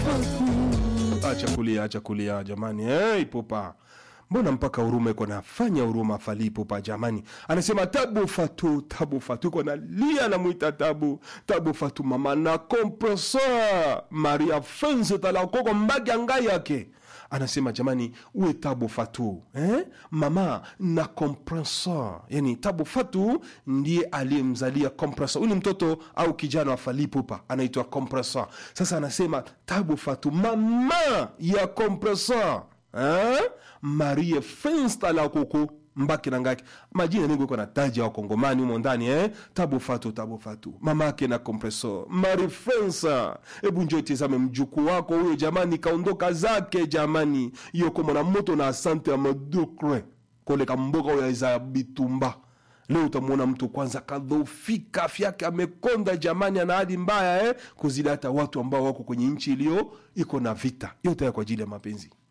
acha kulia acha kulia jamani hey, popa mbona mpaka huruma iko nafanya huruma fali popa jamani anasema tabu fatu tabu fatu iko nalia namwita tabu tabu fatu mama na kompresor maria fense talakoko mbagi ya ngai yake anasema jamani uwe tabu fatu eh? mama na kompresor yani tabu fatu ndiye aliyemzalia kompresor huyu ni mtoto au kijana wa falipupa anaitwa kompresor sasa anasema tabu fatu mama ya kompresor eh? marie fensta la kuku mbaki na ngaki majina mengi iko na taji ya wakongomani humo ndani eh? tabu fatu tabu fatu mama yake na kompreso mari fensa hebu njo tizame mjukuu wako huyo jamani kaondoka zake jamani yoko mwana moto na asante ya madukre koleka mboka oyo eza ya bitumba leo utamwona mtu kwanza kadhofika afya yake amekonda jamani ana hali mbaya eh? kuzidi hata watu ambao wako kwenye nchi iliyo iko na vita yote haya kwa ajili ya mapenzi